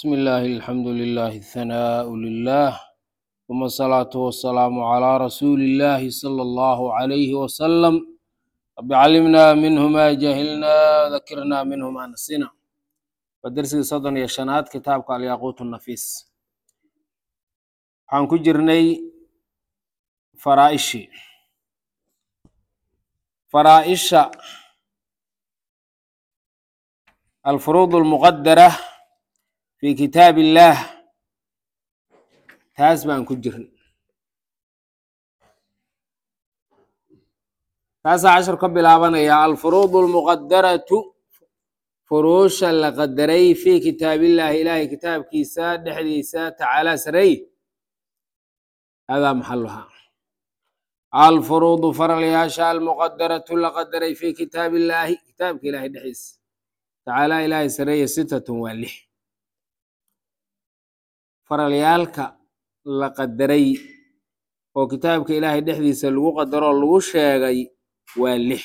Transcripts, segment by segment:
بسم الله الحمد لله الثناء لله ثم الصلاة والسلام على رسول الله صلى الله عليه وسلم رب علمنا منه ما جهلنا ذكرنا منه ما نسينا ودرسي صدن يا شنات كتابك الياقوت النفيس waxaan ku jirnay faraa'ishi faraa'isha alfuruud almuqadara fi kitaab illaah taas baan ku jirnay taasaa cashar ka bilaabanaya alfuruud almuqadaratu furuusha la qadaray fi kitaabillaahi ilaahay kitaabkiisa dhexdiisa tacaala sarey هذا محلها الفروض فرلياشا المقدرة لقدري في كتاب الله كتاب إلهي دحيس تعالى إلهي سرية ستة والح فرليالك لقدري وكتابك إلهي دحيس لغو قدر لغو شاقي والح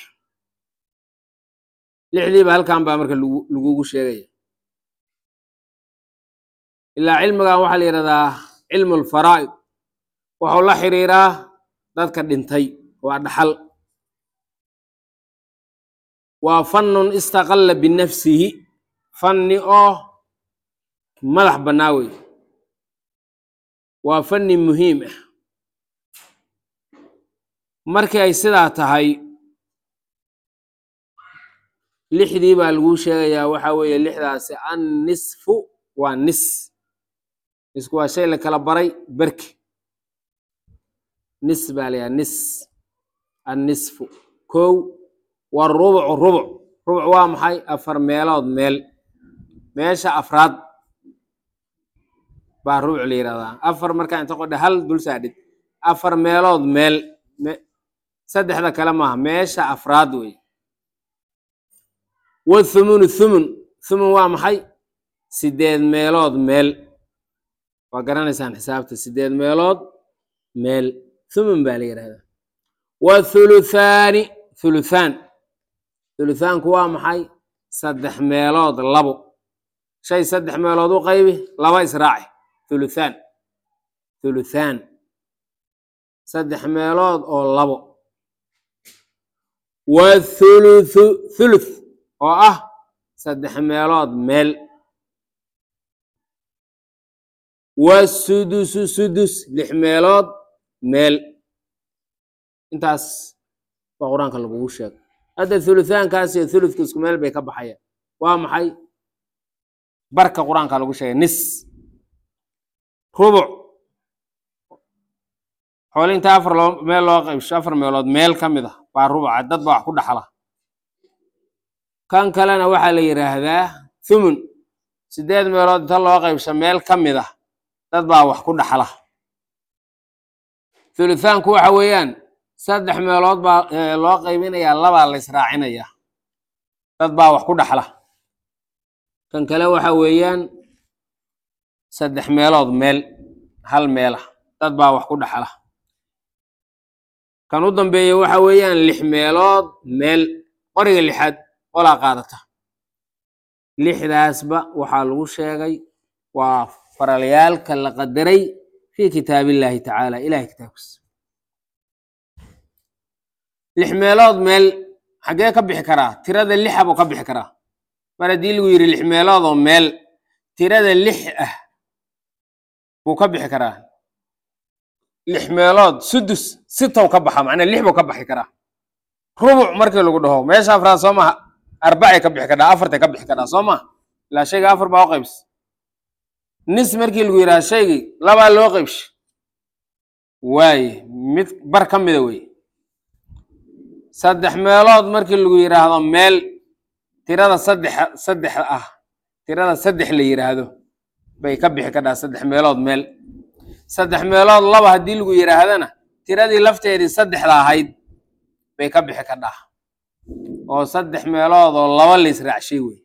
لحدي بهالكان بامرك لغو شاقي إلا علمك وحل يرضى علم الفرائض wuxuu la xiriiraa dadka dhintay waa dhaxal waa fannun istaqalla binafsihi fanni oo madax bannaa wey waa fanni muhiim ah markii ay sidaa tahay lixdii baa laguu sheegayaa waxaa weeye lixdaasi an nisfu waa nis nisku waa shay la kala baray berki nis baa la yaha nis annisfu kow warubucu rubuc rubuc waa maxay afar meelood meel meesha afraad baa rubuc la yidhahdaa afar markaa inta qodha hal dul saadhid afar meelood meel saddexda kale maaha meesha afraad wey wathumunu thumun thumun waa maxay sideed meelood meel waa garanaysaan xisaabta sideed meelood meel thumun baa la yidhahdaa wathuluthaani thuluthaan thuluthaanku waa maxay saddex meelood labo shay saddex meelood u qaybi laba israaci thuluthaan thuluthaan saddex meelood oo labo wathuluthu thuluth oo ah saddex meelood meel wasudusu sudus lix meelood meel intaas baa qur-aanka lagugu sheegay hadda thuluthaankaas iyo thuluthka isku meel bay ka baxayaan waa maxay barka qur-aanka lagu sheegay nis rubuc xoole inta afar loo meel loo qaybsho afar meelood meel ka mid ah baa rubuca dad baa wax ku dhaxla kan kalena waxaa la yidhaahdaa thumun sideed meelood inta loo qaybsho meel ka mid ah dad baa wax ku dhaxla thuluthaanku waxa weeyaan saddex meelood baa loo qaybinayaa labaa la israacinayaa dad baa wax ku dhaxla kan kale waxa weeyaan saddex meelood meel hal meelah dad baa wax ku dhaxla kan u dambeeya waxa weeyaan lix meelood meel qoriga lixaad qolaa qaadata lixdaasba waxaa lagu sheegay waa faralyaalka la qadaray fi kitaab illaahi tacaala ilahay kitaabkiisa lix meelood meel xaggee ka bixi karaa tirada lixa buu ka bixi karaa mar haddii lagu yidhi lix meelood oo meel tirada lix ah buu ka bixi karaa lix meelood sudus sitow ka baxa macnaa lix buu ka baxi karaa rubuc markii lagu dhaho meesha afraad soo maha arbacay ka bixi kadhaa afartay ka bixi kadhaa soo maha ilaa shayga afar baa u qaybs nis markii lagu yidhaha shaygii labaa loo qaybsha waaye mid bar ka mida wey saddex meelood markii lagu yidhaahdo meel tirada saddex saddex ah tirada saddex la yidhaahdo bay ka bixi kadhaa saddex meelood meel saddex meelood laba haddii lagu yidhaahdana tiradii lafteedii saddexda ahayd bay ka bixi kadhaa oo saddex meelood oo laba la israacshay wey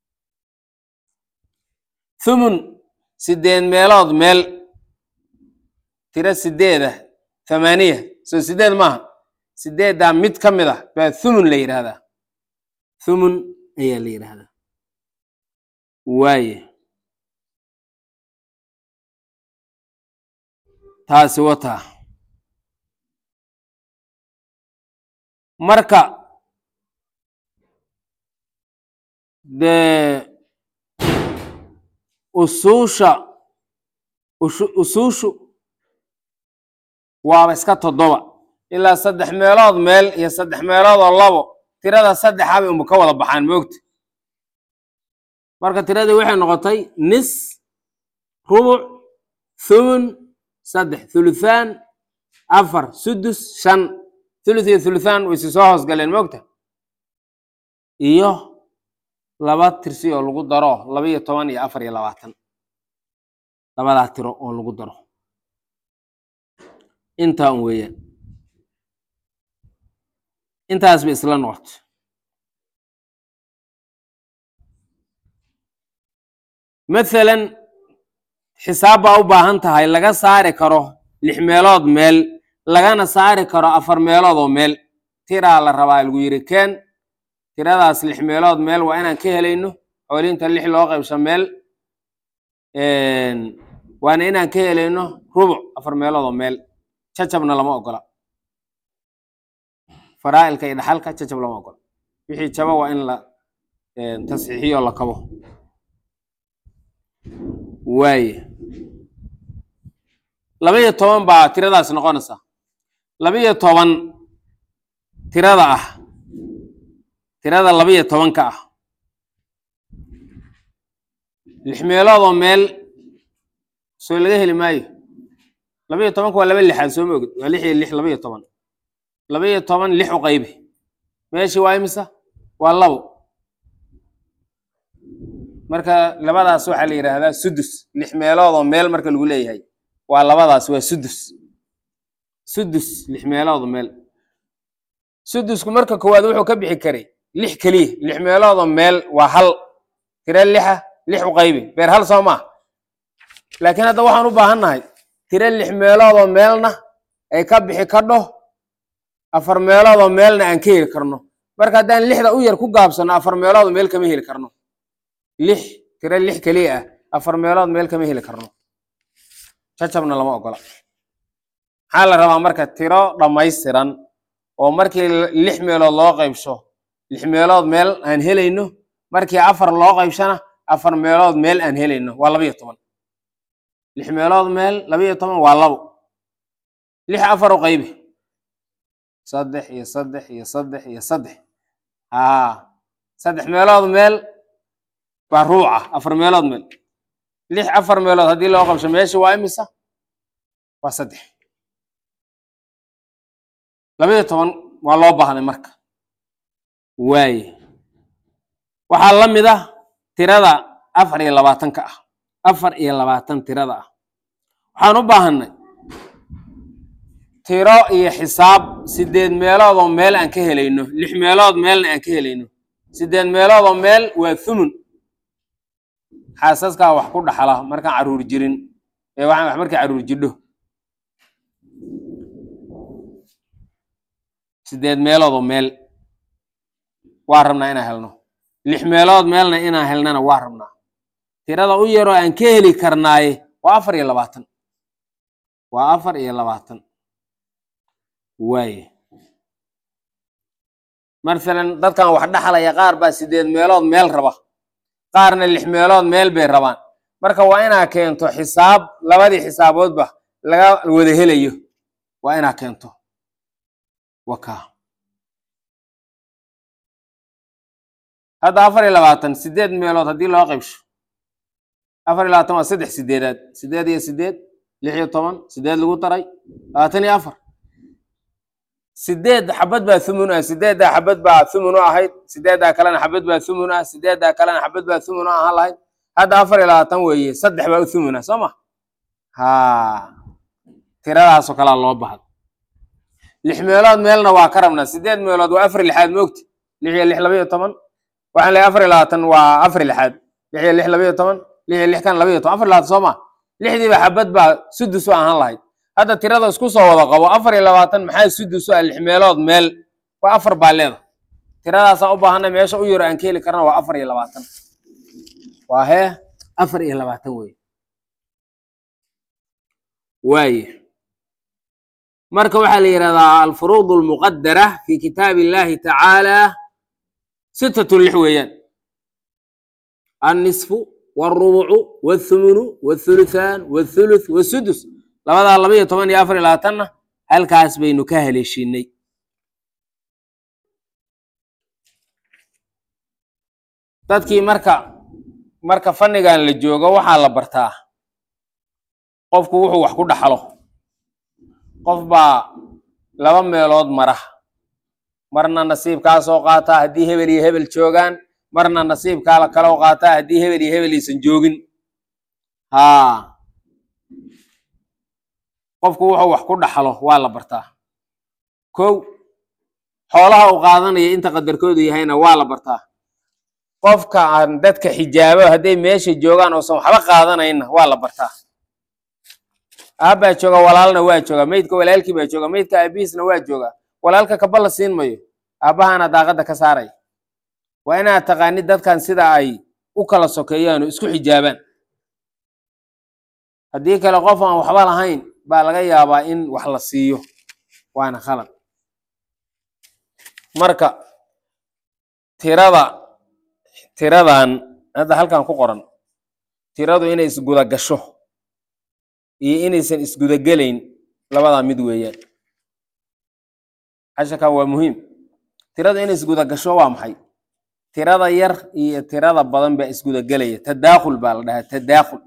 thumun sideed meelood meel tiro sideedah thamaaniya soo sideed maaha sideeddaa mid ka mid ah baa thumun la yidhaahdaa thumun ayaa la yidhaahdaa waaye taasi wataa marka dee usuusha ushu- usuushu waaba iska toddoba ilaa saddex meelood meel iyo saddex meelood oo labo tirada saddexa bay unba ka wada baxaan moogta marka tiradii waxay noqotay nis rubuc thumun saddex thuluthaan afar sudus shan thuluth iyo thuluthaan way si soo hoosgaleen moogta iyo laba tirsi oo lagu daro laba iyo toban iyo afar iyo labaatan labadaa tiro oo lagu daro intaa un weeyaan intaas bay isla noqoto mathalan xisaab baa u baahan tahay laga saari karo lix meelood meel lagana saari karo afar meelood oo meel tiraa la rabaa lagu yiri keen tiradaas lix meelood meel waa inaan ka helayno xooliinta lix loo qaybsho meel waana inaan ka helayno rubuc afar meelood oo meel jacabna lama ogola faraa'ilka iyo dhaxalka jacab lama ogola wixii jaba waa in la tasxiixiyo la kabo waaye laba iyo toban baa tiradaas noqonaysaa laba iyo toban tirada ah tirada laba iyo tobanka ah lix meelood oo meel soo laga heli maayo laba iyo tobanka waa laba lixaad soo ma ogid waa lix iyo lix laba iyo toban laba iyo toban lix u qaybi meeshii waa imisa waa labo marka labadaas waxaa la yidhaahdaa sudus lix meelood oo meel marka lagu leeyahay waa labadaas waa sudus sudus lix meelood oo meel sudusku marka koowaad wuxuu ka bixi karay lix keliya lix meelood oo meel waa hal tiro lixa lix u qaybi beer hal soo maa laakiin hadda waxaan u baahannahay tiro lix meelood oo meelna ay ka bixi kadho afar meelood oo meelna aan ka heli karno marka haddaan lixda u yar ku gaabsano afar meelood oo meel kama heli karno lix tiro lix keliya ah afar meelood meel kama heli karno jacabna lama ogola maxaa la rabaa marka tiro dhammaystiran oo markii lix meelood loo qaybsho lix meelood meel aan helayno markii afar loo qaybshana afar meelood meel aan helayno waa laba iyo toban lix meelood meel laba iyo toban waa labo lix afar u qaybi saddex iyo saddex iyo saddex iyo saddex haa saddex meelood meel waa ruuca afar meelood meel lix afar meelood haddii loo qabsho meesha waa imisa waa saddex laba iyo toban waa loo baahday marka waaye waxaa la mid ah tirada afar iyo labaatanka ah afar iyo labaatan tirada ah waxaan u baahanay tiro iyo xisaab sideed meelood oo meel aan ka helayno lix meelood meelna aan ka helayno sideed meelood oo meel waa thumun xaasaskaa wax ku dhaxla markaan caruur jirin ee waxaan wax markay caruur jidho sideed meelood oo meel waa rabnaa inaan helno lix meelood meelna inaan helnana waa rabnaa tirada u yaroo aan ka heli karnaaye waa afar iyo labaatan waa afar iyo labaatan waaye masalan dadkan wax dhaxlaya qaar baa sideed meelood meel raba qaarna lix meelood meel bay rabaan marka waa inaa keento xisaab labadii xisaaboodba laga wada helayo waa inaa keento waka hadda afar iyo labaatan sideed meelood haddii loo qaybsho afar iyo labaatan waa saddex sideedaad sideed iyo sideed lix iyo toban sideed lagu daray labaatan iyo afar sideed xabad baa thumun ah sideeddaa xabad baa thumun u ahayd sideeddaa kalena xabad baa thumun ah sideeddaa kalena xabad baa thumun u ahaan lahayd hadda afar iyo labaatan weeye saddex baa u thumun ah soo ma ha tiradaasoo kalea loo bahdo lix meelood meelna waa ka rabnaa sideed meelood waa afar lixaad moogta lix iyo lix laba iyo toban waxaan leeyahay afar iyo labaatan waa afar lixaad lix iyo lix laba iyo toban lix iyo lix kan laba iyo toban afar iyo labaatan soo ma lixdiiba xabad baa sudus u ahaan lahayd hadda tirada isku soo wada qabo afar iyo labaatan maxaa sudus u ah lix meelood meel waa afar baa leeda tiradaasaa u baahanay meesha u yaro aan ka heli karna waa afar iyo labaatan waa hee afar iyo labaatan wey waaye marka waxaa la yidhahdaa alfuruud almuqadara fi kitaabi illahi tacaala sittatun lix weeyaan annisfu wاlrubucu wاthumunu wاthuluthaan wاthuluth wاsudus labadaa laba iyo toban iyo afar iyo labaatanna halkaas baynu ka haleeshiinay dadkii marka marka fannigan la joogo waxaa la bartaa qofku wuxuu wax ku dhaxlo qof baa laba meelood mara marna nasiibkaa soo qaataa haddii hebel iyo hebel joogaan marna nasiibkaa la kaloo qaataa haddii hebel iyo hebel aysan joogin haa qofku wuxuu wax ku dhaxlo waa la bartaa kow xoolaha uu qaadanaya inta qadarkoodu yahayna waa la bartaa qofka aan dadka xijaabo hadday meesha joogaan oosan waxba qaadanayna waa la bartaa aabbaa jooga walaalna waa jooga meydka walaalkii baa jooga meydka aabihiisna waa jooga walaalka kaba la siin mayo aabbahaana daaqadda ka saaraya waa inaad taqaanid dadkan sida ay u kala sokeeyaan oo isku xijaabaan haddii kale qof aan waxba lahayn baa laga yaabaa in wax la siiyo waana khalad marka tirada tiradan hadda halkan ku qoran tiradu inay isguda gasho iyo inaysan isgudagelayn labadaa mid weeyaan casharkan waa muhiim tiradu inay isguda gasho waa maxay tirada yar iyo tirada badan baa isgudagelaya tadaakhul baa la dhahaa tadaakhul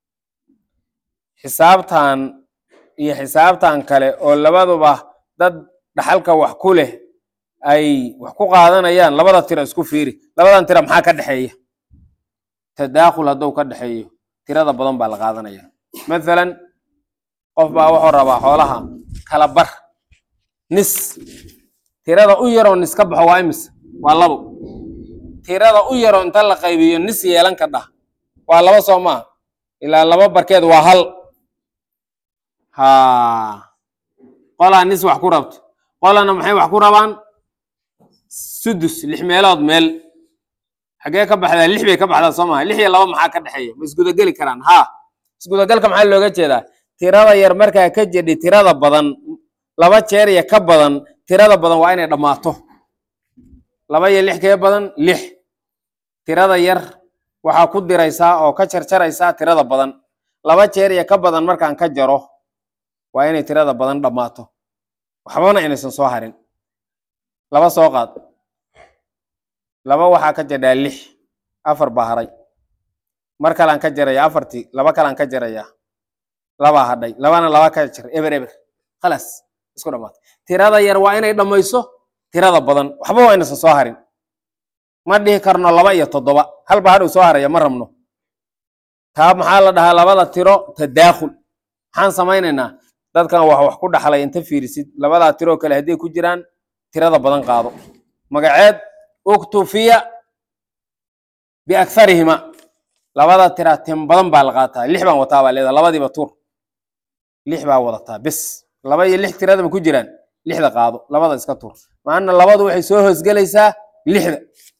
xisaabtan iyo xisaabtan kale oo labaduba dad dhaxalka wax ku leh ay wax ku qaadanayaan labada tiro isku fiiri labadan tira maxaa ka dhexeeya tadaakhul hadduu ka dhexeeyo tirada badan baa la qaadanaya mathalan qof baa wuxuu rabaa xoolaha kala bar nis tirada u yaroo nis ka baxo waa imis waa labo tirada u yaroo inta la qaybiyo nis yeelan ka dhah waa laba soo maa ilaa laba barkeed waa hal ha qolaa nis wax ku rabto qolana maxay wax ku rabaan sudus lix meelood meel xaggee ka baxdaa lix bay ka baxdaa soo maha lix iyo laba maxaa ka dhexeeya ma isgudageli karaan haa isgudagalka maxaa looga jeedaa tirada yar markaa ka jedhi tirada badan laba jeer iyo ka badan tirada badan waa inay dhammaato laba iyo lix kee badan lix tirada yar waxaa ku diraysaa oo ka jarjaraysaa tirada badan laba jeer iyo ka badan markaan ka jaro waa inay tirada badan dhammaato waxbana inaysan soo harin laba soo qaad laba waxaa ka jadhaa lix afar baa haray mar kalaan ka jaraya afartii laba kalaan ka jaraya labaa hadhay labana laba ka jar eber eber khalaas isku dhamaatay tirada yar waa inay dhammayso tirada badan waxba waa inaysan soo harin ma dhihi karno laba iyo toddoba halba hadhow soo haraya ma rabno taa maxaa la dhahaa labada tiro tadaakhul maxaan samaynaynaa dadkan wax wax ku dhaxlay inta fiirisid labadaa tiroo kale hadday ku jiraan tirada badan qaado magaceed uktufiya biaktharihima labada tira tim badan baa la qaataa lix baan wataa baa leedaha labadiiba tuur lix baa wadataa bis laba iyo lix tiradaba ku jiraan lixda qaado labada iska tuur maana labadu waxay soo hoosgelaysaa lixda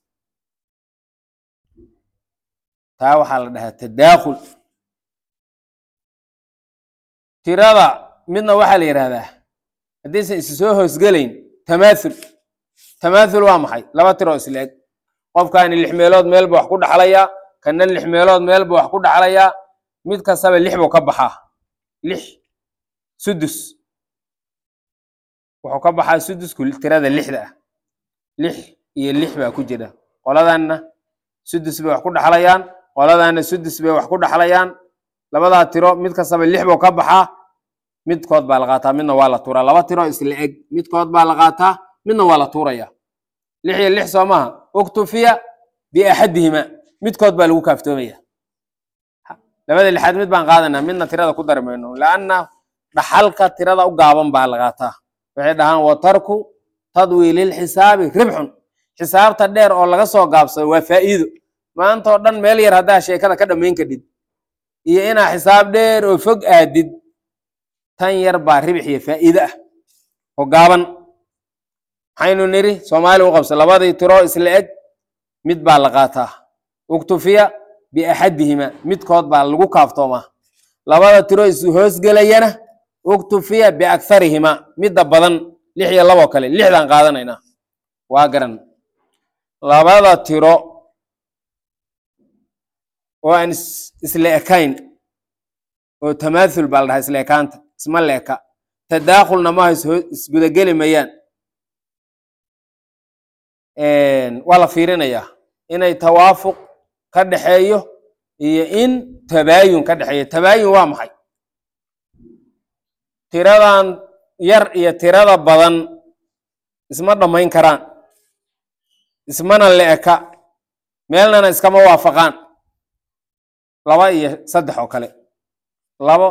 taa waxaa la dhahaa tadaakhul tirada midna waxaa la yidhahdaa haddaysan isi soo hoosgelayn tamaathul tamaathul waa maxay laba tiroo isla eg qofkaani lix meelood meel buu wax ku dhaxlayaa kana lix meelood meel buu wax ku dhaxlayaa mid kastaba lix buu ka baxaa lix sudus wuxuu ka baxaa sudusku tirada lixda ah lix iyo lix baa ku jira qoladanna sudus bay wax ku dhaxlayaan qoladaana sudus bay wax ku dhaxlayaan labadaa tiro mid kastaba lix buu ka baxaa midkood baa la qaataa midna waa la tuuraa laba tiro isla eg midkood baa la qaataa midna waa la tuuraya lix iyo lix soo maaha uktufiya biaxadihima midkood baa lagu kaaftoomaya labada lixaad mid baan qaadanaa midna tirada ku dari mayno laanna dhaxalka tirada u gaaban baa la qaataa waxay dhahaan watarku tadwiililxisaabi ribxun xisaabta dheer oo laga soo gaabsado waa faa'iido maantao dhan meel yar haddaa sheekada ka dhammayn kadhid iyo inaa xisaab dheer oo fog aadid tan yar baa ribix iyo faa'iide ah oo gaaban maxaynu niri soomaali u qabsa labadii tiro isla eg mid baa la qaataa uktufiya biaxadihima midkood baa lagu kaaftoomaa labada tiro is hoosgelayana uktufiya biakharihima midda badan lix iyo laboo kale lixdaan qaadanaynaa waa garan labada tiro oo aan is- isla ekayn oo tamaathul baa la dhahaa isla ekaanta isma la eka tadaakhulna maaha is- isgudageli mayaan waa la fiirinayaa inay tawaafuq ka dhexeeyo iyo in tabaayun ka dhexeeyo tabaayun waa maxay tiradan yar iyo tirada badan isma dhammayn karaan ismana la eka meelnana iskama waafaqaan laba iyo saddex oo kale labo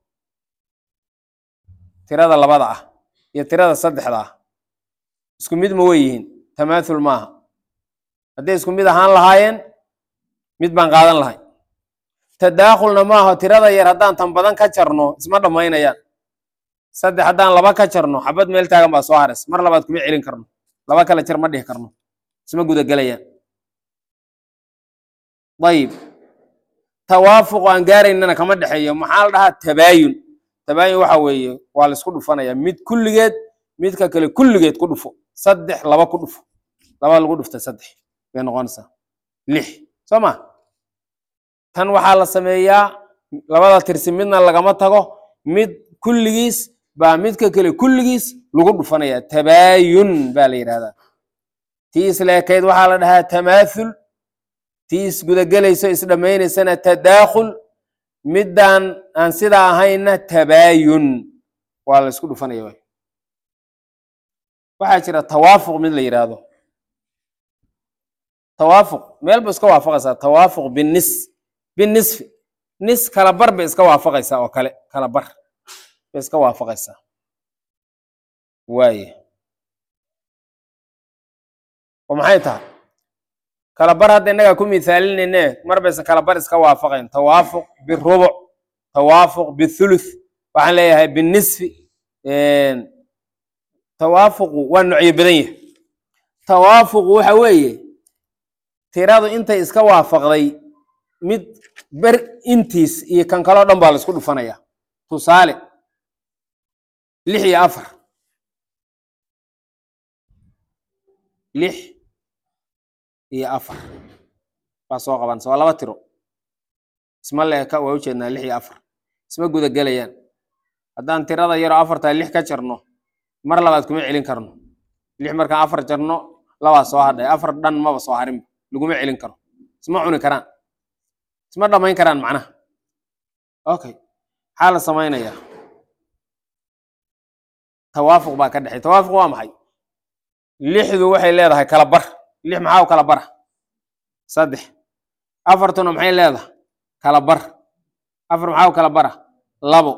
tirada labada ah iyo tirada saddexda ah isku mid ma wey yihiin tamaathul maaha hadday isku mid ahaan lahaayeen mid baan qaadan lahay tadaakhulna maaha tirada yar haddaan tan badan ka jarno isma dhammaynayaan saddex haddaan laba ka jarno xabad meel taagan baa soo haras mar labaad kuma celin karno laba kala jar ma dhihi karno isma gudagelayaan ayib tawaafuq aan gaaraynana kama dhexeeyo maxaa la dhahaa tabaayun tabaayun waxa weeye waa la isku dhufanaya mid kulligeed midka kale kulligeed ku dhufo saddex laba ku dhufo laba lagu dhufta saddex bay noqonaysaa lix soo ma tan waxaa la sameeyaa labada tirsi midna lagama tago mid kulligiis baa midka kale kulligiis lagu dhufanaya tabaayun baa la yidhahdaa tii isla ekayd waxaa la dhahaa tamaathul tii isgudagelayso isdhammaynaysana tadaakhul middaan aan sidaa ahayna tabaayun waa la isku dhufanaya waay waxaa jira tawaafuq mid la yidhaahdo tawaafuq meel ba iska waafaqaysaa tawaafuq binis binisfi nis kala bar bay iska waafaqaysaa oo kale kala bar bay iska waafaqaysaa waaye oo maxay tahay kala bar hadda innagaa ku mithaalinayne mar baysan kala bar iska waafaqayn tawaafuq birubuc tawaafuq bithuluth waxaan leeyahay binisfi tawaafuqu waa noocyo badan yahay tawaafuqu waxa weeye tiradu intay iska waafaqday mid ber intiis iyo kan kaloo dhan baa la isku dhufanaya tusaale lix iyo afar lix iyo afar baa soo qabanaysa waa laba tiro isma leeka waa ujeednaa lix iyo afar isma gudagelayaan haddaan tirada yaroo afartaa lix ka jarno mar labaad kuma celin karno lix markaan afar jarno labaa soo hadhay afar dhan maba soo harinba laguma celin karo isma cuni karaan isma dhammayn karaan macnaha okay maxaa la samaynayaa tawaafuq baa ka dhexey tawaafuq waa maxay lixdu waxay leedahay kala bar lix maxaa u kala bara saddex afartuna maxay leedahay kala bar afar maxaa u kala bara labo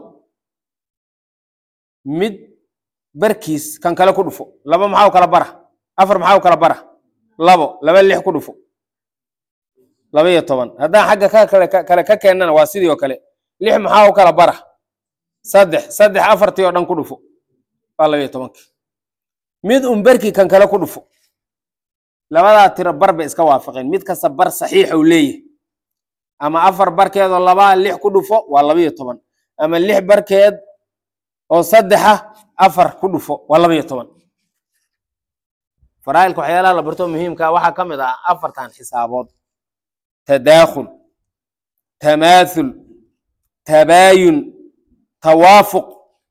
mid barkiis kan kale ku dhufo laba maxaa u kala bara afar maxaa u kala bara labo laba lix ku dhufo laba iyo toban haddaan xagga ka kale kale ka keennana waa sidii oo kale lix maxaa u kala bara saddex saddex afartii oo dhan ku dhufo waa laba iyo tobankii mid un barkii kan kale ku dhufo labadaa tiro bar bay iska waafaqeen mid kasta bar saxiixa uu leeyahay ama afar barkeedoo labaa lix ku dhufo waa laba iyo toban ama lix barkeed oo saddexa afar ku dhufo waa laba iyo toban faraa'ilka waxyaalaha la barto muhiimka waxaa ka mid ah afartan xisaabood tadaakhul tamaathul tabaayun tawaafuq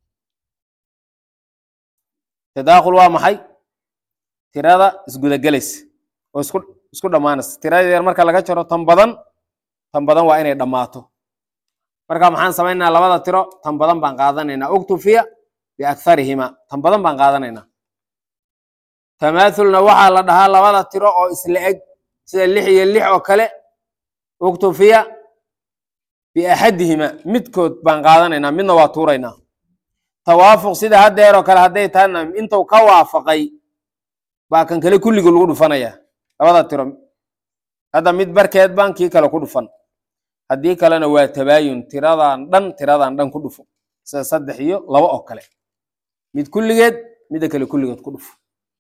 tadaakhul waa maxay tirada isgudagelaysa oo isku isku dhammaanaysa tirada yar marka laga jaro tan badan tan badan waa inay dhammaato marka maxaan samaynaa labada tiro tan badan baan qaadanaynaa uktufiya biakharihima tan badan baan qaadanaynaa tamaathulna waxaa la dhahaa labada tiro oo isla eg sida lix iyo lix oo kale uktufiya biaxadihima midkood baan qaadanaynaa midna waa tuuraynaa tawaafuq sida haddeer oo kale hadday tahana intuu ka waafaqay baa kan kale kulliga lagu dhufanayaa labada tiro hadda mid barkeed baan kii kale ku dhufan haddii kalena waa tabaayun tiradan dhan tiradan dhan ku dhufo sida saddex iyo laba oo kale mid kulligeed midda kale kulligeed ku dhufo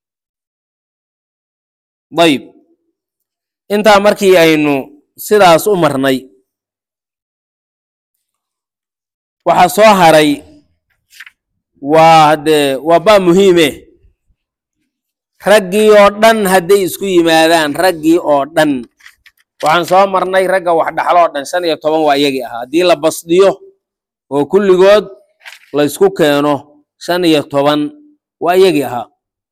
dayib intaa markii aynu sidaas u marnay waxaa soo haray waa haddee waa baa muhiime raggii oo dhan hadday isku yimaadaan raggii oo dhan waxaan soo marnay ragga wax dhaxlo oo dhan shan iyo toban waa iyagii ahaa haddii la basdiyo oo kulligood la ysku keeno shan iyo toban waa iyagii ahaa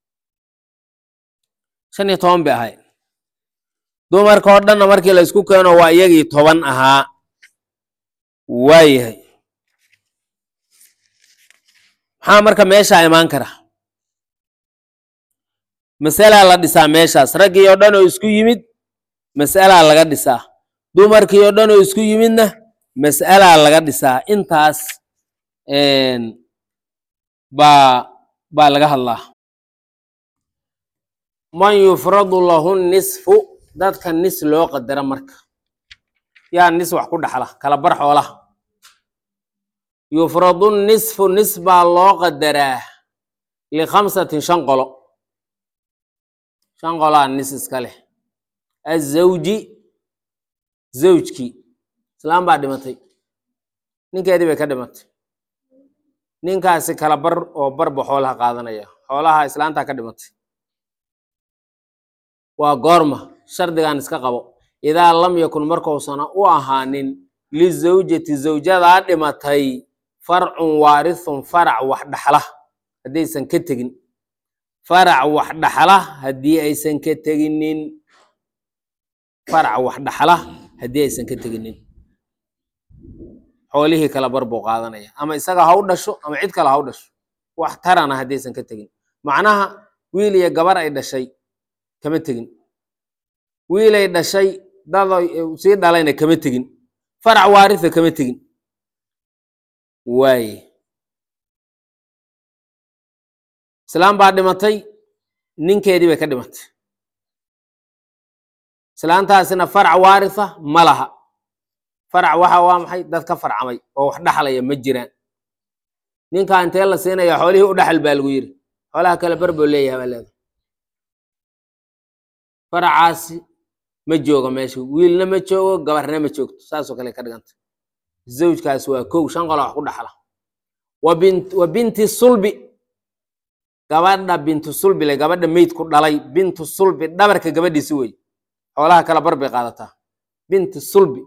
shan iyo toban bay ahay dumarka oo dhanna markii la ysku keeno waa iyagii toban ahaa waayahay maxaa marka meeshaa imaan kara masalaa la dhisaa meeshaas raggii oo dhan oo isku yimid mas'alaa laga dhisaa dumarkii oo dhan oo isku yimidna mas'alaa laga dhisaa intaas baa baa laga hadlaa man yufradu lahu nisfu dadka nis loo qadara marka yaa nis wax ku dhaxla kala bar xoolaha yufradu nisfu nis baa loo qadaraa likhamsatin shan qolo shan qolaa nis iska leh azawji zawjkii islaam baa dhimatay ninkeedii bay ka dhimatay ninkaasi kala bar oo barba xoolaha qaadanaya xoolaha islaantaa ka dhimatay waa goorma shardigan iska qabo idaa lam yakun markuusana u ahaanin lizawjati zawjadaa dhimatay farcun waarithun farac wax dhaxla haddaysan ka tegin farac wax dhaxla haddii aysan ka teginin farac wax dhaxla haddii aysan ka teginin xoolihii kala bar buu qaadanaya ama isaga ha u dhasho ama cid kale ha u dhasho wax tarana haddaysan ka tegin macnaha wiil iyo gabar ay dhashay kama tegin wiilay dhashay dad sii dhalayna kama tegin farac waaritha kama tegin waaye islaam baa dhimatay ninkeedii bay ka dhimatay islaantaasina farac waaritha ma laha farac waxa waa maxay dad ka farcamay oo wax dhaxlaya ma jiraan ninkaa intee la siinaya xoolihii u dhaxal baa lagu yidhi xoolaha kale bar buu leeyahay baa leedahay faracaasi ma joogo meesha wiilna ma joogo gabarna ma joogto saasoo kale ka dhiganta zawjkaasi waa kow shan qola wax ku dhaxla wa binti sulbi gabadha bintu sulbi le gabadha meydku dhalay bintu sulbi dhabarka gabadhiisi wey xoolaha kala bar bay qaadataa binti sulbi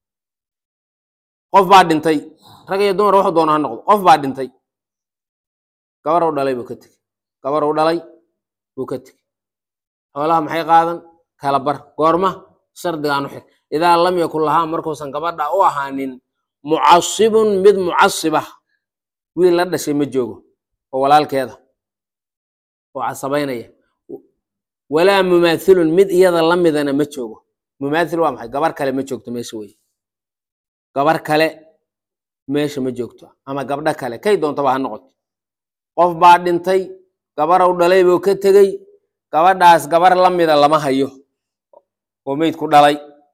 qof baa dhintay rag iyo dumar waxu doona ha noqdo qof baa dhintay gabarow dhalay buu ka tegey gabarow dhalay buu ka tegey xoolaha maxay qaadan kala bar goorma shardigaan u xig idaa lam yakun lahaa markuusan gabadha u ahaanin mucasibun mid mucasibah wiil la dhashay ma joogo oo walaalkeeda oo casabaynaya walaa mumaathilun mid iyada la midana ma joogo mumaathil waa maxay gabar kale ma joogto meesha wey gabar kale meesha ma joogto ama gabdho kale kay doontaba ha noqoto qof baa dhintay gabarow dhalay buu ka tegey gabadhaas gabar la mida lama hayo oo meydku dhalay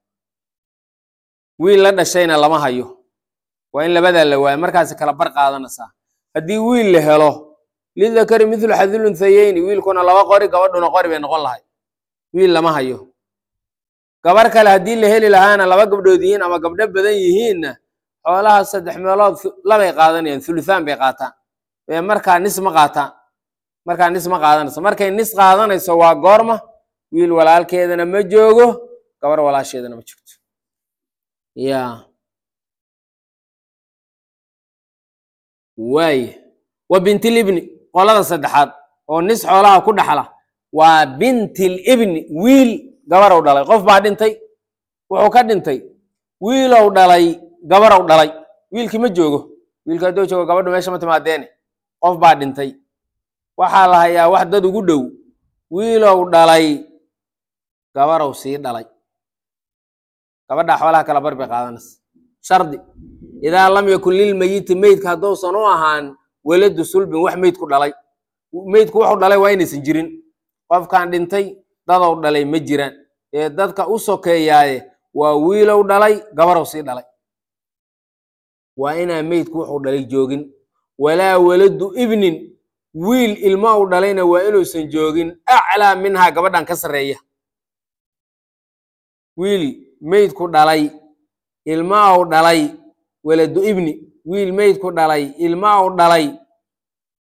wiil la dhashayna lama hayo waa in labadaa la waayo markaasi kala bar qaadanaysaa haddii wiil la helo lidakari mithlu xadil unthayeyni wiilkuna laba qori gabadhuna qori bay noqon lahay wiil lama hayo gabar kale haddii la heli lahaana laba gabdhood yihiin ama gabdho badan yihiinna xoolaha saddex meelood labay qaadanayaan thuluthaan bay qaataan ee markaa nis ma qaataan markaa nis ma qaadanayso markay nis qaadanayso waa goorma wiil walaalkeedana ma joogo gabar walaasheedana ma joogto ya waaye wa bintilibni qolada saddexaad oo nis xoolaha ku dhaxla waa bintilibni wiil gabarow dhalay qof baa dhintay wuxuu ka dhintay wiilow dhalay gabarow dhalay wiilkii ma joogo wiilki hadduu joogo gabadhu meesha ma timaadeene qof baa dhintay waxaa la hayaa wax dad ugu dhow wiilow dhalay gabarow sii dhalay gabadhaa xoolaha kala bar bay qaadanaysa shardi idaa lam yakun lilmeyiti meydka hadduusan u ahaan weladu sulbin wax meydku dhalay meydku wuxuu dhalay waa inaysan jirin qofkan dhintay dadow dhalay ma jiraan ee dadka u sokeeyaaye waa wiilow dhalay gabarow sii dhalay waa inaan meydku wuxuu dhalay joogin walaa waladu ibnin wiil ilmo u dhalayna waa inuusan joogin aclaa minhaa gabadhan ka sarreeya wiil meydku dhalay ilma u dhalay waladu ibni wiil meydku dhalay ilma u dhalay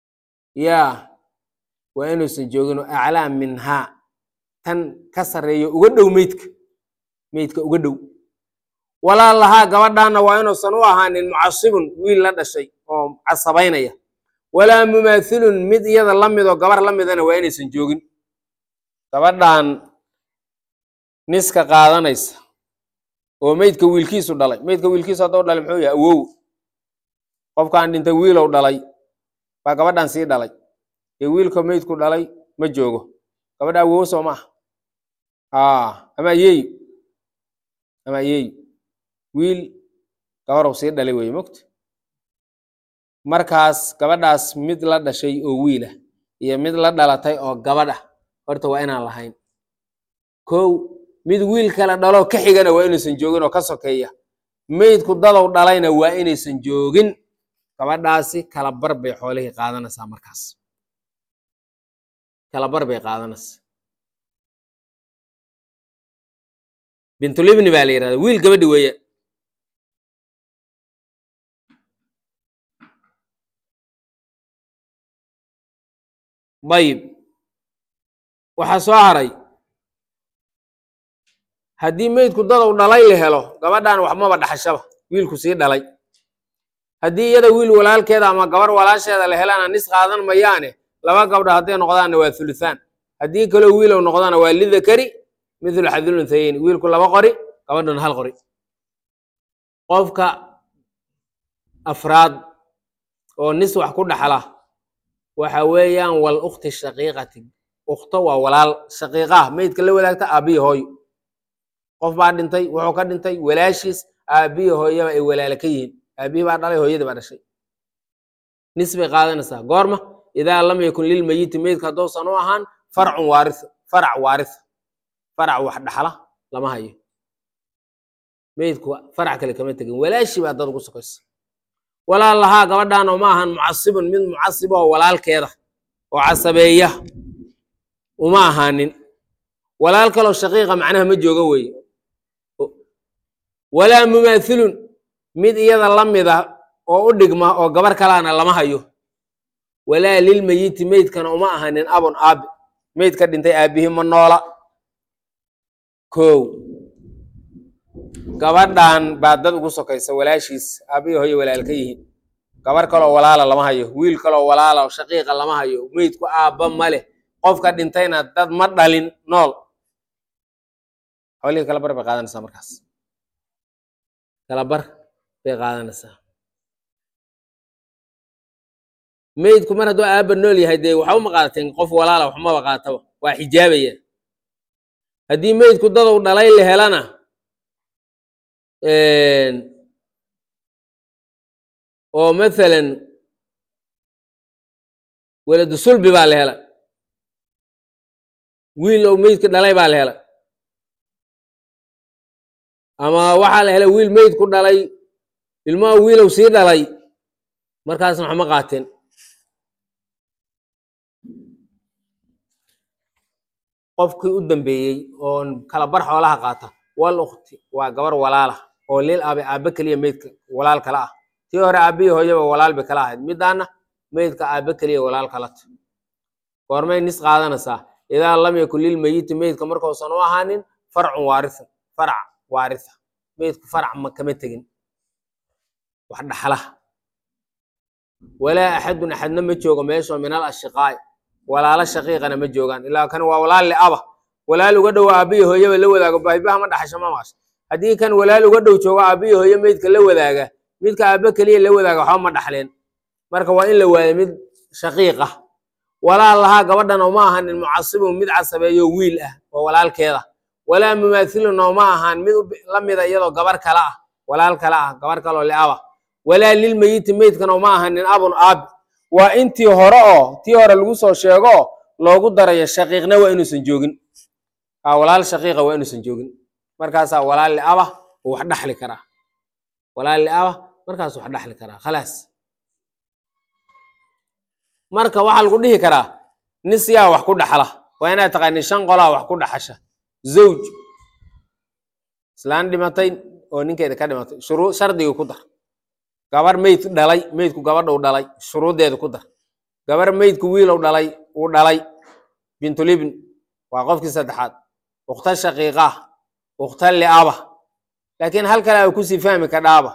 yaa waa inuusan joogin oo aclaa minhaa tan ka sarreeyo uga dhow meydka meydka uga dhow walaa lahaa gabadhaana waa inuusan u ahaanin mucasibun wiil la dhashay oo casabaynaya walaa mumaathilun mid iyada la midoo gabar la midana waa inaysan joogin gabadhan niska qaadanaysa oo meydka wiilkiisu dhalay meydka wiilkiisu hadduu dhalay muxuu yahay awow qofkaan dhintay wiilow dhalay baa gabadhan sii dhalay dee wiilka meydku dhalay ma joogo gabadha awow soo ma ah ama ayeeyo ama ayeeyo wiil gabarow sii dhalay weye mogta markaas gabadhaas mid la dhashay oo wiil ah iyo mid la dhalatay oo gabadh ah horta waa inaan lahayn kow mid wiil kale dhaloo ka xigana waa inaysan joogin oo ka sokeeya meydku dadow dhalayna waa inaysan joogin gabadhaasi kala bar bay xoolihii qaadanaysaa markaas kala bar bay qaadanaysaa bintulibni baa la yidhahda wiil gabadhi weeye dayib waxaa soo haray haddii meydku dadow dhalay la helo gabadhan waxmaba dhaxashaba wiilku sii dhalay haddii iyada wiil walaalkeeda ama gabar walaasheeda la helana nis qaadan mayaane laba gabdho hadday noqdaanna waa thuluthaan haddii kaloo wiilow noqdana waa lidakari mithlu xadil unthayeyn wiilku laba qori gabadhuna hal qori qofka afraad oo nis wax ku dhaxla waxa weeyaan wal ukhti shaqiiqati ukhto waa walaal shaqiiqaah meydka la wadaagta aabbiyi hooyo qof baa dhintay wuxuu ka dhintay walaashiis aabbiyi hooyaba ay walaala ka yihiin aabbihii baa dhalay hooyadii baa dhashay nis bay qaadanaysaa goorma idaa lam yakun lilmayiti meydka haddousan u ahaan farcun waaritha farac waaritha farac wax dhaxla lama hayo meydku farac kale kama tegin walaashii baa dad ugu sokaysa walaa lahaa gabadhan oo ma ahan mucasibun mid mucasib oo walaalkeeda oo casabeeya uma ahaanin walaal kaloo shaqiiqa macnaha ma jooga weeye walaa mumaathilun mid iyada la mida oo u dhigma oo gabar kalaana lama hayo walaa lilmeyiti meydkana uma ahanin abun aabi meydka dhintay aabbihi ma noola kow gabadhan baa dad ugu sokaysa walaashiis aabbihi hooyo walaal ka yihiin gabar kaloo walaala lama hayo wiil kaloo walaala oo shaqiiqa lama hayo meydku aabba ma leh qofka dhintayna dad ma dhalin nool xoolihii kala bar bay qaadanaysaa markaas kala bar bay qaadanaysaa meydku mar hadduu aabba nool yahay dee waxa uma qaadateen qof walaala waxmaba qaataba waa xijaabaya haddii meydku dadow dhalay la helana oo mathalan weladu sulbi baa la hela wiil ou meydka dhalay baa la hela ama waxaa la helay wiil meydku dhalay ilmaha wiilow sii dhalay markaasna waxma qaateen qofkii u dambeeyey oo kala bar xoolaha qaata wal ukhti waa gabar walaala oo lil aabe aabe keliya meydka walaal kala ah tii hore aabbihi hooyaba walaal bay kala ahayd midaana meydka aabe keliya walaal kalata goormay nis qaadanaysaa idaa lam yakun lilmeyiti meydka markausan u ahaanin farcun waaritha farac waaritha meydku farac ma kama tegin wax dhaxlaha walaa axadun axadna ma joogo meeshoo min al ashiqaa'i walaalo shaqiiqana ma joogaan ilaa kan waa walaal liaba walaal uga dhow aabbihi hooyaba la wadaago baahibaha ma dhaxasho ma maqasho haddii kan walaal uga dhow joogo aabbihi hooye meydka la wadaaga midka aabbe keliya la wadaaga waxba ma dhaxleen marka waa in la waayo mid shaqiiq ah walaa lahaa gabadhana uma ahanin mucasibun mid casabeeyo wiil ah oo walaalkeeda walaa mumaathilun uma ahaan mid la mida iyadoo gabar kale ah walaal kale ah gabar kaloo liaba walaa lilmeyiti meydkana uma ahanin abun aabi waa intii hore oo tii hore lagu soo sheego loogu darayo shaqiiqna waa inuusan joogin walaal shaqiiqa waa inuusan joogin markaasaa walaal liaba uu wax dhaxli karaa walaal liaba markaas wax dhaxli karaa khalaas marka waxaa lagu dhihi karaa nis yaa wax ku dhaxla waa inaad taqaani shan qolaa wax ku dhaxasha zawj islaan dhimatay oo ninkeeda ka dhimatay shuruu shardigii ku dar gabar meyd dhalay meydku gabadhuu dhalay shuruuddeeda ku dar gabar meydku wiilow dhalay uu dhalay bintulibn waa qofkii saddexaad ukhta shaqiiqa ukhta liaba laakiin hal kale ay kusii fahmi kadhaaba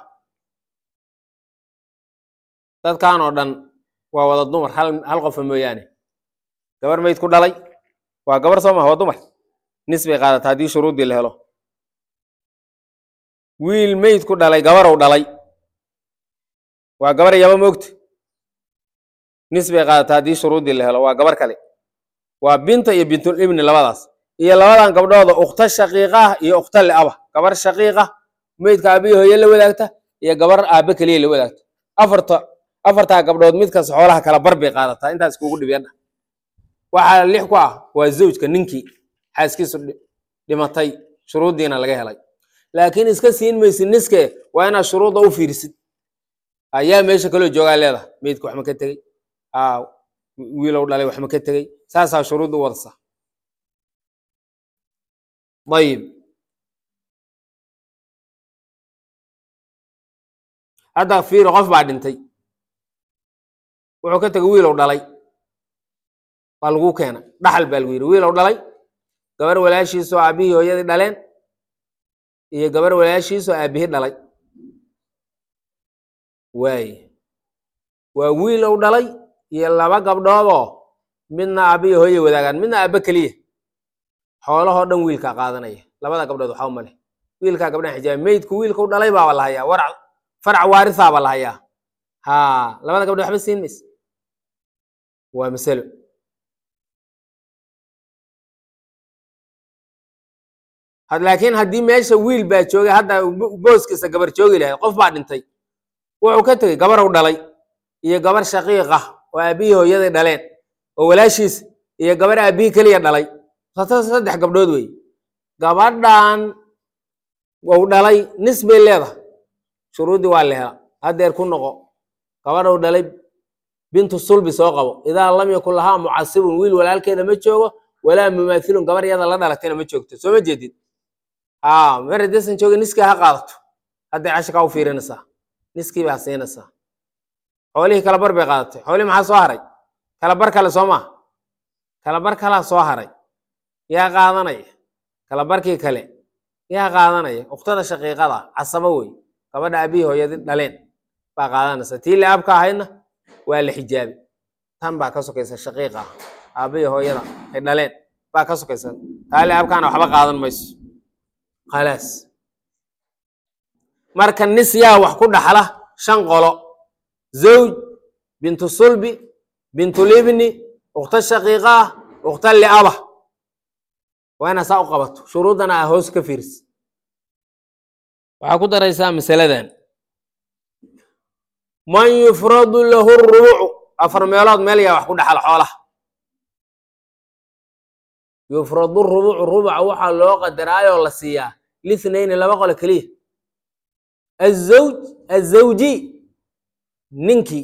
dadkan oo dhan waa wada dumar hal hal qofa mooyaane gabar meyd ku dhalay waa gabar soo maha waa dumar nis bay qaadataa haddii shuruuddii la helo wiil meyd ku dhalay gabarow dhalay waa gabar yaba moogta nis bay qaadataa haddii shuruuddii la helo waa gabar kale waa binta iyo bintul ibni labadaas iyo labadan gabdhooda ukhta shaqiiqah iyo ukhta liaba gabar shaqiiqa meydka aabihi hooye la wadaagta iyo gabar aabe keliya la wadaagta afarta afartaa gabdhood mid kasta xoolaha kala bar bay qaadataa intaas kugu dhibiyadha waxaa lix ku ah waa zawjka ninkii xaaskiisu dhi- dhimatay shuruuddiina laga helay laakiin iska siin maysid niske waa inaad shuruudda u fiirisid ayaa meesha kaloo joogaa leedahay meydka wax ma ka tegey aa wiilow dhalay wax ma ka tegey saasaa shuruudda u wadasa ayib hadda fiiri qof baa dhintay wuxuu ka tegay wiilow dhalay waa lagu keena dhaxal baa lagu yidhi wiilow dhalay gabar walaashiisoo aabihii hooyadii dhaleen iyo gabar walaashiisoo aabihii dhalay waaye waa wiilow dhalay iyo laba gabdhoodoo midna aabihii hooye wadaagaan midna aabbe keliya xoolahoo dhan wiilkaa qaadanaya labada gabdhood waxaa uma leh wiilkaa gabdhaha xijaaba meydku wiilkau dhalay baaba la hayaa warac farac waarisaaba la hayaa ha labada gabdhood waxba siin mayse waa masalo had laakiin haddii meesha wiil baa joogay hadda bo- booskiisa gabar joogi lahayd qof baa dhintay wuxuu ka tegey gabarow dhalay iyo gabar shaqiiq ah oo aabihii hooyaday dhaleen oo walaashiis iyo gabar aabihii keliya dhalay sata saddex gabdhood wey gabadhan wau dhalay nis bay leedahay shuruuddii waa la hela haddeer ku noqo gabadhou dhalay bintu sulbi soo qabo idaa lam yakun lahaa mucasibun wiil walaalkeeda ma joogo walaa mumaathilun gabar yada la dhalatayna ma joogto soo ma jeedid aa mar haddaysan joogin niskii ha qaadato hadday casharkaa u fiirinaysaa niskii baa siinaysaa xoolihii kala bar bay qaadatay xoolihii maxaa soo haray kala bar kale soo maha kala bar kalaa soo haray yaa qaadanaya kala barkii kale yaa qaadanaya ukhtada shaqiiqada casabo wey gabadha aabihii hooyadi dhaleen baa qaadanaysa tii laabka ahaydna waa la xijaabi tan baa ka sokaysa shaqiiqa aabihii hooyada ay dhaleen baa ka sokaysa taa laabkaana waxba qaadan mayso khalaas marka nis yaa wax ku dhaxla shan qolo zawj bintu sulbi bintu libni ukhta shaqiiqa ah ukhta liaba waa inaa saa u qabato shuruuddana aa hoos ka fiiris waxaa ku daraysaa masaladan man yufradu lahu rubucu afar meelood meel yaa wax ku dhaxal xoolaha yufradu rubucu rubuca waxaa loo qadaraayoo la siiyaa lithnayni laba qole keliya azawj azawji ninkii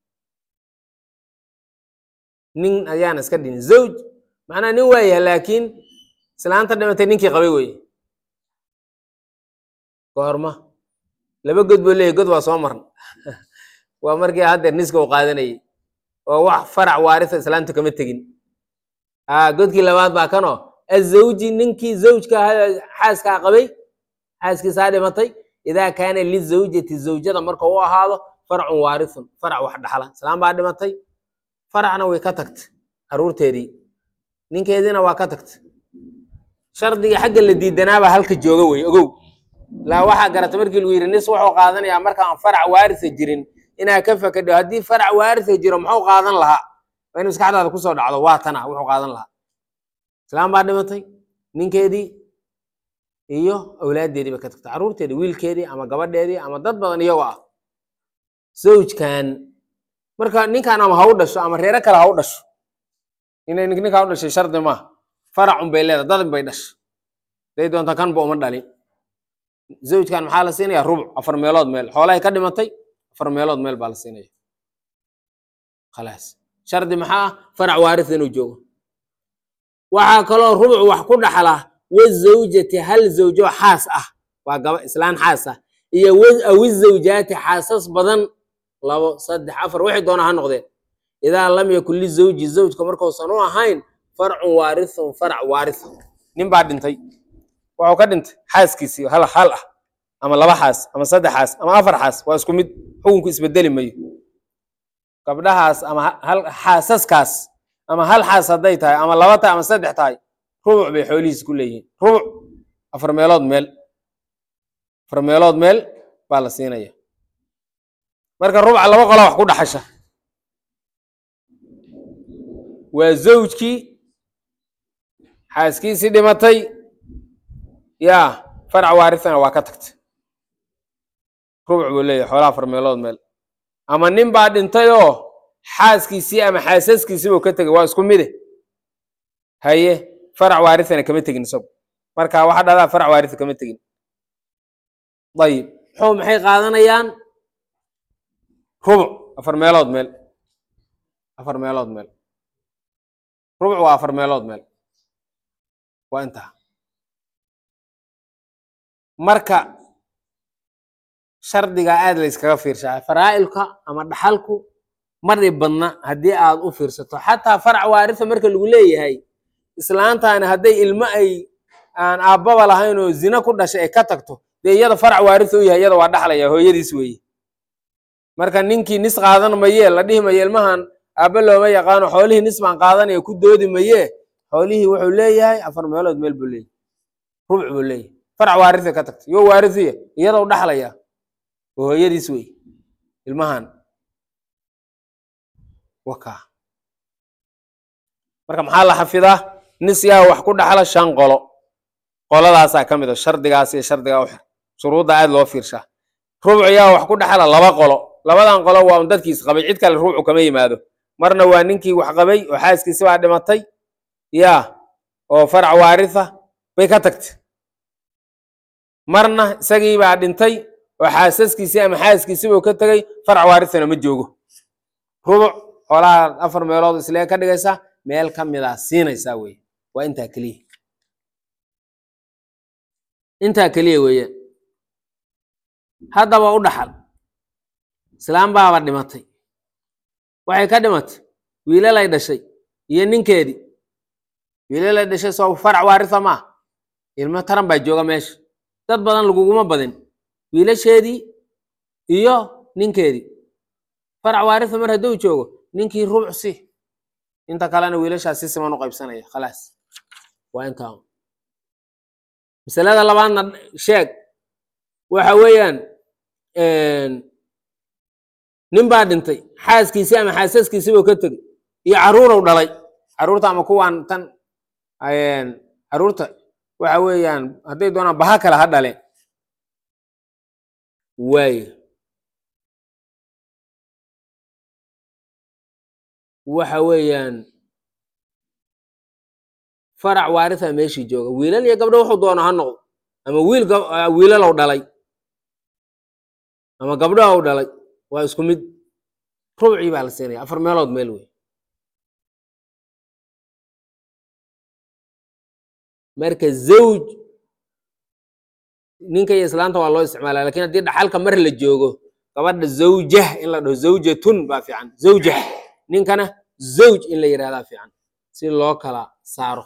nin ayaan iska dhinin zawj macnaa nin waa yahay laakiin islaanta dhimatay ninkii qabay weye goorma laba god buu leeyahy god waa soo marna waa markii haddeer niska u qaadanayay oo wax farac waarisa islaanta kama tegin aa godkii labaad baa kanoo azawji ninkii zawjka ahaa xaaskaa qabay xaaskiisaa dhimatay idaa kaana lizawjati zawjada marka u ahaado farcun waarithun farac wax dhaxla islaan baa dhimatay faracna way ka tagtay caruurteedii ninkeediina waa ka tagtay shardiga xagga la diidanaabaa halka jooga wey ogow laa waxaa garata markii lagu yidhi nis wuxuu qaadanayaa markaan farac waarisa jirin inaa ka fakadho haddii farac waarisa jiro muxuu qaadan lahaa waa in maskaxdaada kusoo dhacdo waa tana wuxuu qaadan lahaa islaam baa dhimatay ninkeedii iyo awlaaddeedii bay ka tagtay carruurteedii wiilkeedii ama gabadheedii ama dad badan iyagoo ah zawjkan marka ninkan ama ha u dhasho ama reero kale ha u dhasho inay ninkaa u dhashay shardi maaha faracun bay leedahay dadin bay dhashay day doonta kanba uma dhalin zawjkan maxaa la siinaya rubuc afar meelood meel xoolahay ka dhimatay afar meelood meel baa la siinaya khalaas shardi maxaa ah farac waaris inuu joogo waxaa kaloo rubuc wax ku dhaxlaa wazawjati hal zawjo xaas ah waa gaba islaan xaas ah iyo awi zawjaati xaasas badan labo saddex afar wixii doona ha noqdeen idaa lam yakun lizawji zawjka markuusan u ahayn farcun waarithun farac waaritha nin baa dhintay wuxuu ka dhintay xaaskiisii hal hal ah ama laba xaas ama saddex xaas ama afar xaas waa isku mid xukunku isbedeli mayo gabdhahaas ama hal xaasaskaas ama hal xaas hadday tahay ama laba tahay ama saddex tahay rubuc bay xoolihiis ku leeyihiin rubuc afar meelood meel afar meelood meel baa la siinaya marka rubuca laba qola wax ku dhaxasha waa zawjkii xaaskiisii dhimatay yaa farac waarithana waa ka tagtay rubuc buu leeyahay xoolaha afar meelood meel ama nin baa dhintay oo xaaskiisii ama xaasaskiisii buu ka tegay waa isku mide haye farac waarithana kama tegin isagu marka waxa dhahdaa farac waaritha kama tegin ayib muxuu maxay qaadanayaan rubuc afar meelood meel afar meelood meel rubuc waa afar meelood meel waa intaa marka shardiga aad la yskaga fiirshaa faraa'ilka ama dhaxalku mari badna haddii aad u fiirsato xataa farac waaritha marka lagu leeyahay islaantaani hadday ilmo ay aan aabbaba lahayn oo zina ku dhashay ay ka tagto dee iyada farac waaritha u yahay iyada waa dhaxlaya hooyadiis weeye marka ninkii nis qaadan mayee la dhihi maye ilmahan aabbe looma yaqaano xoolihii nis baan qaadanaya ku doodi mayee xoolihii wuxuu leeyahay afar meelood meel buu leeyahay rubuc buu leeyahay farac waaritha ka tagtay yo waarithiya iyada u dhaxlaya oo hooyadiis wey ilmahan wakaa marka maxaa la xafidaa nis yaa wax ku dhaxla shan qolo qoladaasaa ka mid a shardigaas iyo shardigaa u xir shuruudda aad loo fiirshaa rubuc yaa wax ku dhaxla laba qolo labadan qolo waa un dadkiis qabay cid kale rubucu kama yimaado marna waa ninkii wax qabay oo xaaskiisi baa dhimatay yaa oo farac waaritha bay ka tagtay marna isagii baa dhintay oo xaasaskiisii ama xaaskiisii buu ka tegay farac waarithana ma joogo rubuc xoolaha afar meelood islee ka dhigaysa meel ka mid a siinaysaa weye waa intaa keliya intaa keliya weeyaan haddaba u dhaxal islaam baaba dhimatay waxay ka dhimatay wiilalay dhashay iyo ninkeedii wiilalay dhashay soo farac waaritha maa ilmo taran baa jooga meesha dad badan laguguma badin wiilasheedii iyo ninkeedii farac waaritha mar hadduu joogo ninkii rubuc si inta kalena wiilashaas si siman u qaybsanaya khalaas waa intaa masalada labaadna sheeg waxa weeyaan nin baa dhintay xaaskiisii ama xaasaskiisii buu ka tegey iyo carruurow dhalay carruurta ama kuwaan tan carruurta waxa weeyaan hadday doonaan baha kale ha dhaleen waayo waxa weeyaan farac waaritha meeshii jooga wiilal iyo gabdho wuxuu doono ha noqdo ama wiil wiilalow dhalay ama gabdhow dhalay waa isku mid rubcii baa la siinaya afar meelood meel wey marka zawj ninka iyo islaanta waa loo isticmaala lakin haddii dhaxalka mar la joogo gabadha zawjah in la dhaho zawjatun baa fiican zawjah ninkana zawj in la yidhahdaa fiican si loo kala saaro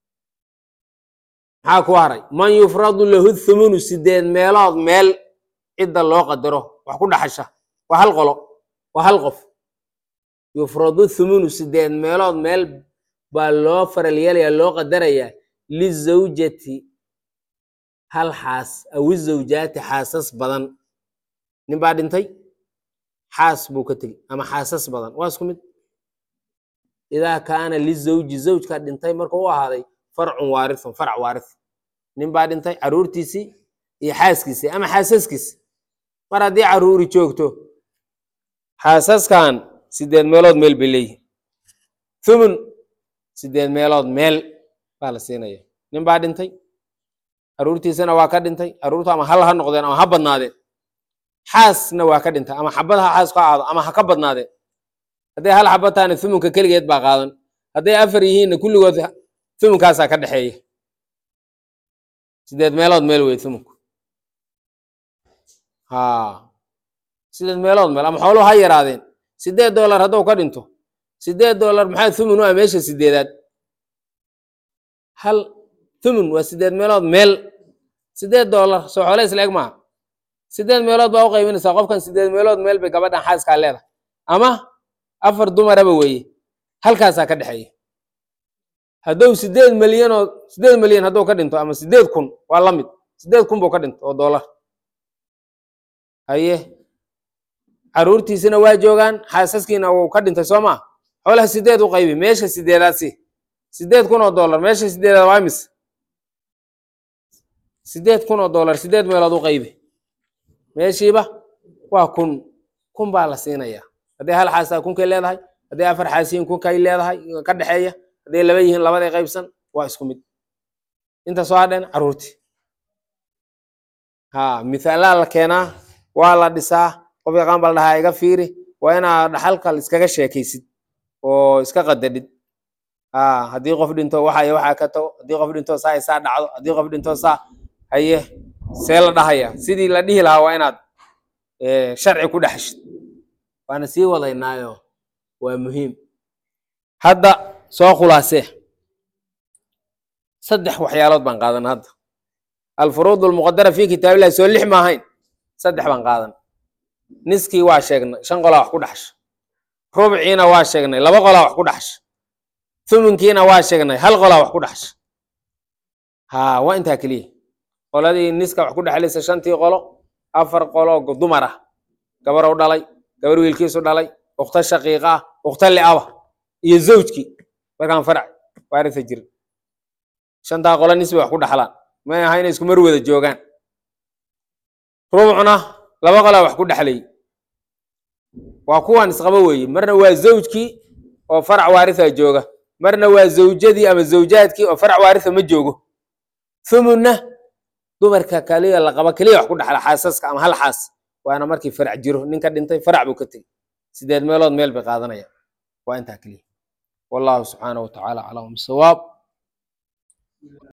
maxaa ku haray man yufradu lahu thumunu sideed meelood meel cidda loo qadaro wax ku dhaxasha waa hal qolo waa hal qof yufradu thumunu sideed meelood meel baa loo faral yeelaya loo qadarayaa lizawjati hal xaas aw izawjaati xaasas badan nin baa dhintay xaas buu ka tegey ama xaasas badan waa isku mid idaa kaana lizawji zawjka dhintay markuu u ahaaday farcun waarithun farac waarith nin baa dhintay carruurtiisii iyo xaaskiisii ama xaasaskiisi mar haddii carruuri joogto xaasaskan sideed meelood meel bay leeyihin thumun sideed meelood meel baa la siinaya nin baa dhintay carruurtiisana waa ka dhintay carruurtu ama hal ha noqdeen ama ha badnaadeen xaasna waa ka dhintay ama xabad ha xaas ka aado ama ha ka badnaadeen hadday hal xabad tahana thumunka keligeed baa qaadan hadday afar yihiinna kulligood thumunkaasaa ka dhexeeya sideed meelood meel wey thumunku ha sideed meelood meel ama xooluhu ha yaraadeen sideed dollar hadduu ka dhinto sideed dollar maxaa thumun u ah meesha sideedaad hal thumun waa sideed meelood meel sideed dollar soo xoole isla eg maaha sideed meelood baa u qaybinaysaa qofkan sideed meelood meel bay gabadhan xaaskaa leedahay ama afar dumaraba weeye halkaasaa ka dhexeeya hadduu sideed milyan oo sideed milyan hadduu ka dhinto ama sideed kun waa la mid sideed kun buu ka dhinto oo dollar haye caruurtiisina waa joogaan xaasaskiina wuu ka dhintay soo maa xoolaha sideed u qaybi meesha sideedaadsi sideed kun oo dollar meesha sideedaad waa imis sideed kun oo dollar sideed meelood u qaybi meeshiiba waa kun kun baa la siinayaa hadday hal xaasaa kunkay leedahay hadday afar xaasiyin kunkay leedahay ka dhexeeya hadday laba yihiin labaday qaybsan waa isku mid inta soo hadheen caruurtii ha mithaalaa la keenaa waa la dhisaa qof yaqaan baa la dhahaa iga fiiri waa inaa dhaxalka iskaga sheekaysid oo iska qadadhid ha haddii qof dhinto waxay waxaa ka tago haddii qof dhinto saa isaa dhacdo haddii qof dhinto saa haye see la dhahaya sidii la dhihi lahaa waa inaad sharci ku dhexeshid waana sii wadaynaayo waa muhiim hadda soo khulaasee saddex waxyaalood baan qaadan hadda alfuruud almuqadara fi kitaabillahi soo lix ma ahayn saddex baan qaadan niskii waa sheegnay shan qolaa wax ku dhaxsha rubciina waa sheegnay laba qolaa wax ku dhaxsha thumunkiina waa sheegnay hal qolaa wax ku dhaxsha ha waa intaa keliya qoladii niska wax ku dhexlaysa shantii qolo afar qolo dumar ah gabar u dhalay gabar wiilkiisu dhalay ukhta shaqiiqa ah ukhta li'aba iyo zawjkii markaan farac waarisa jirin shantaa qolo nisbay wax ku dhaxlaan may aha inay isku mar wada joogaan rubcna laba qolaa wax ku dhexlay waa kuwan isqaba weeye marna waa zawjkii oo farac waarisa jooga marna waa zawjadii ama zawjaadkii oo farac waarisa ma joogo thumunna dumarka kaliya la qaba keliya wax ku dhaxla xaasaska ama hal xaas waana markii farac jiro ninka dhintay farac buu ka tegey sideed meelood meel bay qaadanayaan waa intaa keliya wallahu subxaanahu wa tacaala aclam bisawaab